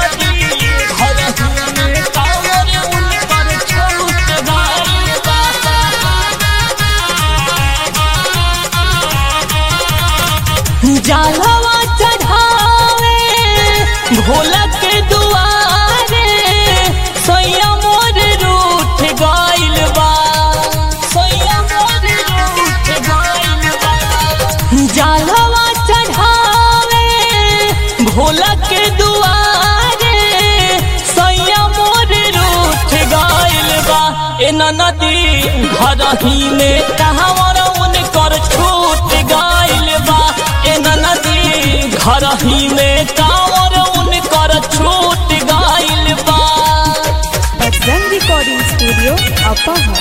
जालवा चढ़ावे भोला के दुआरे सैया मोर रूठ गइल बा सैया मोर रूठ गइल बा जालवा चढ़ावे भोला के दुआरे सैया मोर रूठ गइल बा ए नदी घर ही में कहवर उनकर छूट गइल बा ए नदी घर ही में कांवर उनकर छूट गइल बा बजरंग रिकॉर्डिंग स्टूडियो अपोहर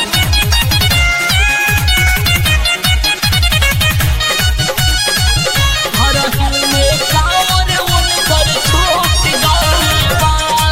घर ही में कांवर उनकर छूट गइल बा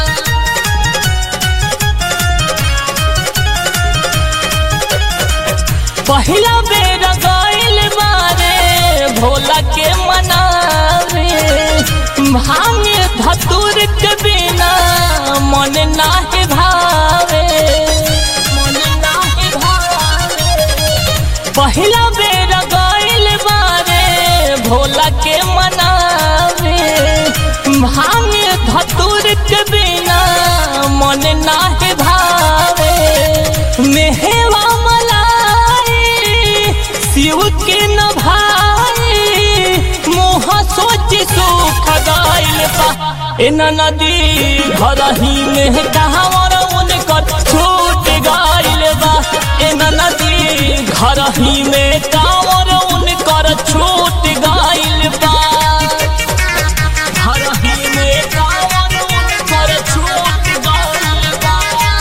पहिला बेर गइल बारे भोला के मनावे भांगे धतुर के बिना मन नाहे भावे मन नाहे भावे पहिला बेर गइल बारे भोला के मनावे भांगे धतुर के बिना मन नाहे भावे मेहवा मलाई शिव के न भाई मोह सोच सुख गइल बा ए नदी घर ही में कहवर उनकर छूट गइल बा ए नदी घर ही में कांवर उनकर छूट गइल बा घर ही में कांवर उनकर छूट गइल बा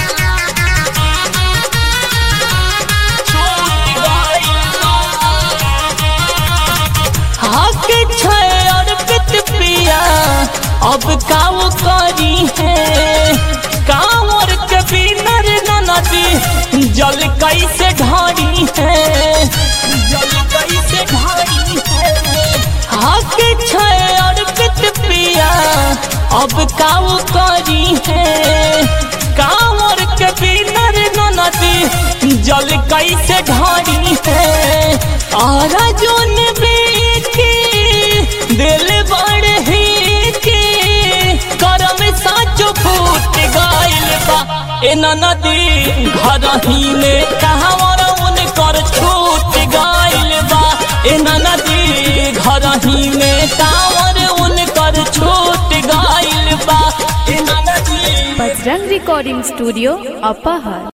हक छै अर्पित पिया अब काव करी है कांवर के बिनर नदी जल कैसे ढारी है जल कैसे ढारी है हक छै अर्पित पिया अब काव करी है कांवर के बिनर नदी जल कैसे ढारी है और जोन बेटी दिल बड़ ही के करम साचो फूट गइल बा ए नदी घर ही में कहवर उनकर छूट गइल बा ए नदी घर ही में कांवर उनकर छूट गइल बा ए नदी बजरंग रिकॉर्डिंग स्टूडियो अपोहर